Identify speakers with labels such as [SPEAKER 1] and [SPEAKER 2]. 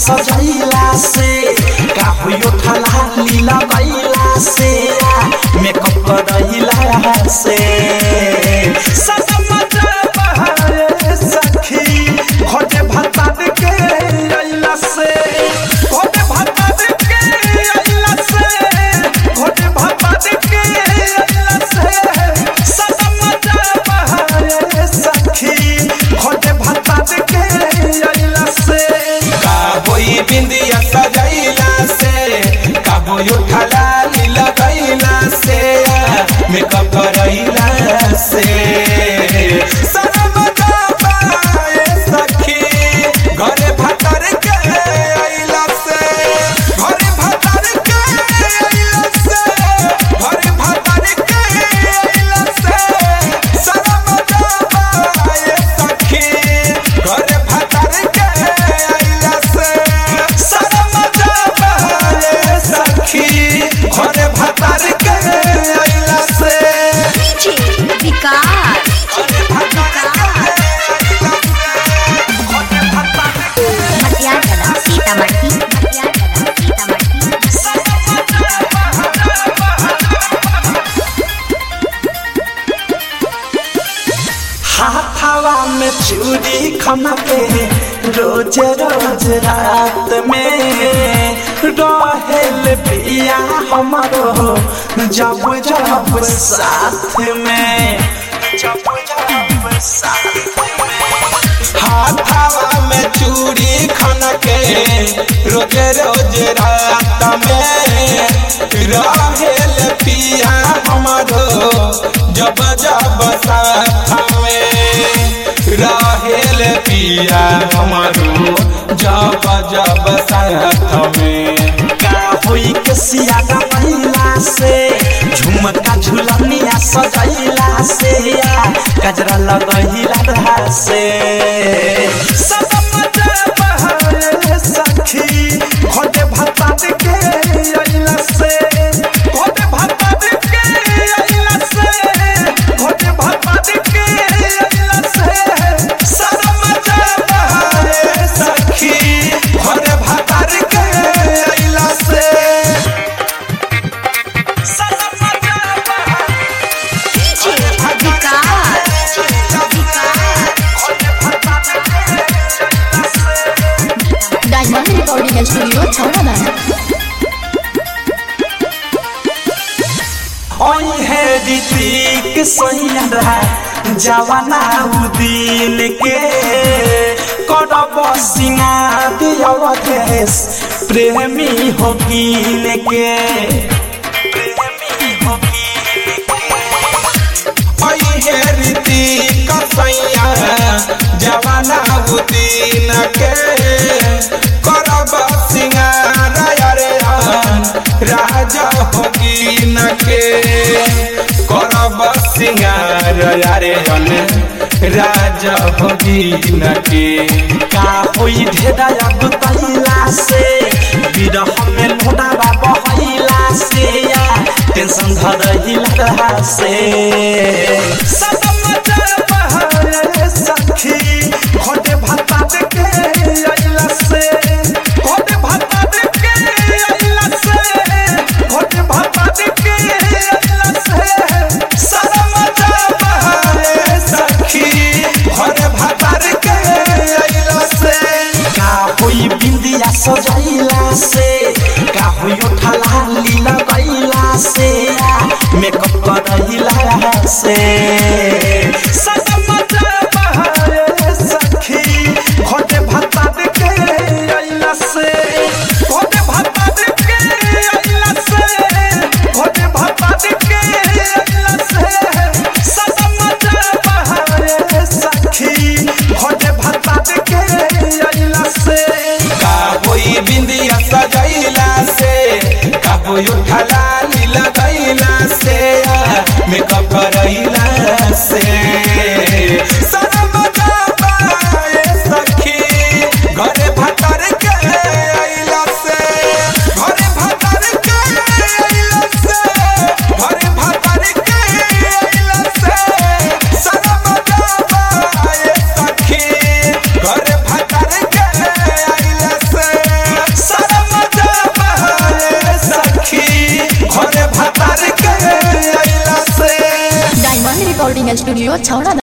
[SPEAKER 1] सजैला से का होई उठला लीला कैला से मेकअप करैला से सनम बहारे सखी खोजे भत्ता के अइला से खोजे भत्ता के अइला से खोजे भत्ता के अइला से सनम बहारे सखी खोजे भत्ता के अइला से
[SPEAKER 2] का होई बिंदिया सजैला से का होई उठला लीला कैला से मेकअप करैला से सनम जाबाए सखी घरे भतर के अइला से घरे भतर के अइला से घरे भतर के अइला से सनम जाबाए सखी घरे भतर के अइला से सनम जाबाए सखी घरे भतर के अइला से
[SPEAKER 3] डीजे विकास मटियागला सीतामढ़ी मटियागला सीतामढ़ी
[SPEAKER 1] हाथावा में चूड़ी खमके रोज रोज रात में रहेल पिया हमारो जब जब साथ में जब जब साथ
[SPEAKER 2] हाथावा में चूड़ी खनके रोज रोज रात में रहेल पिया हमारो जब जब साथ में रहेल पिया हमारो जब जब साथ में
[SPEAKER 1] का होई के सियागा महिला से झुमका झुलनिया सजैला से गजरा लगैला रहा से सनम बहारे सखी खोटे भत्ता के अइला से खोटे भत्ता के अइला से खोटे भत्ता के अइला से सनम बहारे सखी खोटे भत्ता के अइला से सनम बहारे
[SPEAKER 3] DJ Vikas diamond recording studio Chhauradano
[SPEAKER 1] ओई है ऋतिक सैया जवाना उदिन के करब सिंगार अवधेश प्रेमी हो कीन के प्रेमी हो कीन
[SPEAKER 2] है रीति कसैया जवाना बुदीन के करब सिंगार अरे राजा होगीन के करब सिंगार अरे राजा होगीन के
[SPEAKER 1] का होई ढेरा गुतैला से विरह में लोडावा बहैला से या टेंशन धरैला रहा से सनम बहारे सखी खोटे भत्ता के अइला से खोटे भत्ता के अइला से खोटे भत्ता के अइला से सनम बहारे सखी
[SPEAKER 2] घर भतार के अइला से
[SPEAKER 1] का होई बिंदिया सजैला से का होई उठला लीला कैला से मेकअप करैला से सनम बहारे सखी खोटे भत्ता के अइला से खोटे भत्ता के अइला से खोटे भत्ता के अइला से सनम बहारे सखी खोटे भत्ता के अइला से
[SPEAKER 2] का होई बिंदिया सजैला से का होई उठला नीला गैला से मेकअप करैला से
[SPEAKER 3] स्टूडियो छौड़ा